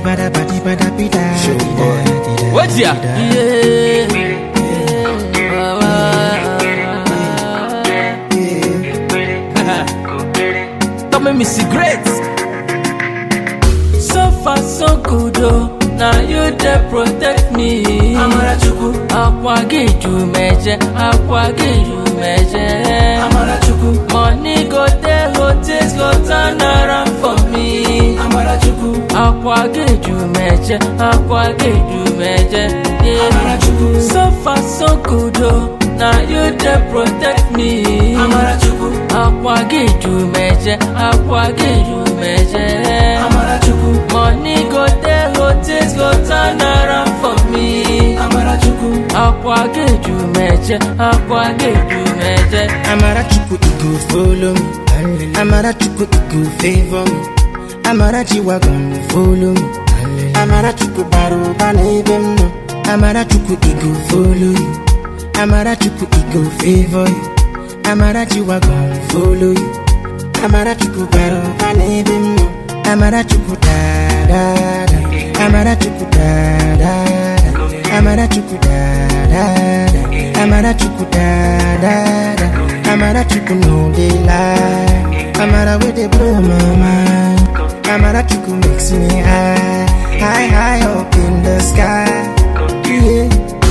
bada badi bada bida. What's ya? Come and me cigarettes. So far so good oh, now you dey protect me. Amarachukwu, Akwa gị ju meje, akwa gị ju meje. Amarachukwu, Money go dey go things go turn around for me. Amarachukwu, Akwa gị ju meje, akwa gị ju meje. Yeah. Amarachukwu, So far so good oh, now you dey protect me. Amarachukwu, Akwa gị ju meje, akwa gị ju meje. Amarachukwu, Money go dey go things go turn around for me. Amarachukwu, Akwa gị ju meje, akwa gị ju meje. Amarachukwu, it go follow me. Amarachukwu, it go favor me. Amarachiwa gon follow me. Amarachukwu baro bana ebe m nọ. Amarachukwu, it go follow you. Amarachukwu, it go favor you. Amarachiwa gon follow you. Amarachukwu baro bana ebe m nọ. Amarachukwu da da da. Amarachukwu da da da. Amarachukwu da da da. Amarachukwu da da da. Amarachukwu no dey lie. Amara wey dey blow my mind. Amarachukwu makes me high, high, high up in the sky. Yeah.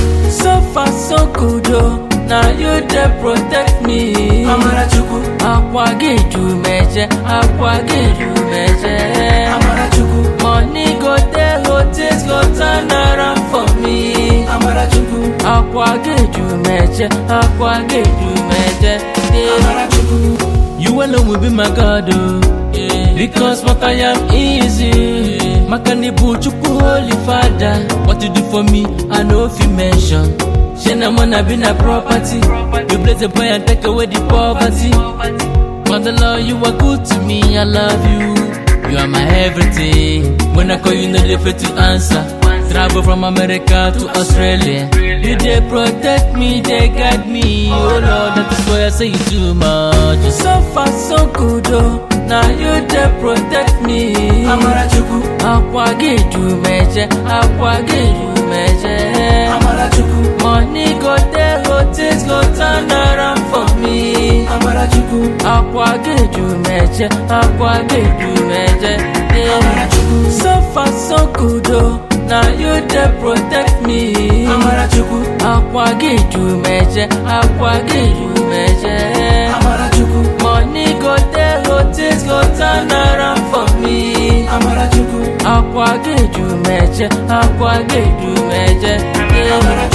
So far so good oh, now you dey protect me. Amarachukwu, Akwa gị ju meje, akwa gị ju meje. Amarachukwu, Money go dey go things go turn around for me. Amarachukwu, Akwa gị ju meje, akwa gị ju meje. Yeah. Amarachukwu, You alone will be my God, oh. Yeah. Because what I am easy. Makanibu Chukwu Holy Father. What you do for me, I know if you mention. Shena wanna be na property. You bless the boy and take away the poverty. Mother Lord, you are good to me, I love you. You are my everything. When I call you, no dey fail to answer. Travel from America to Australia. You dey protect me, they guide me. Oh Lord, that is why I say you too much. You so far, so good, oh. Now you dey protect me. Amarachukwu, Akwa gị ju meje, akwa gị ju meje. Amarachukwu, Money go dey go things go turn around for me. Amarachukwu, Akwa gị ju meje, akwa gị ju meje. Yeah. Amarachukwu, So far so good oh, now you dey protect me. Amarachukwu, Akwa gị ju meje, akwa gị ju meje. Amarachukwu, Money go dey go things go turn around for me. Amarachukwu, Akwa gị ju meje, akwa gị ju meje. Yeah.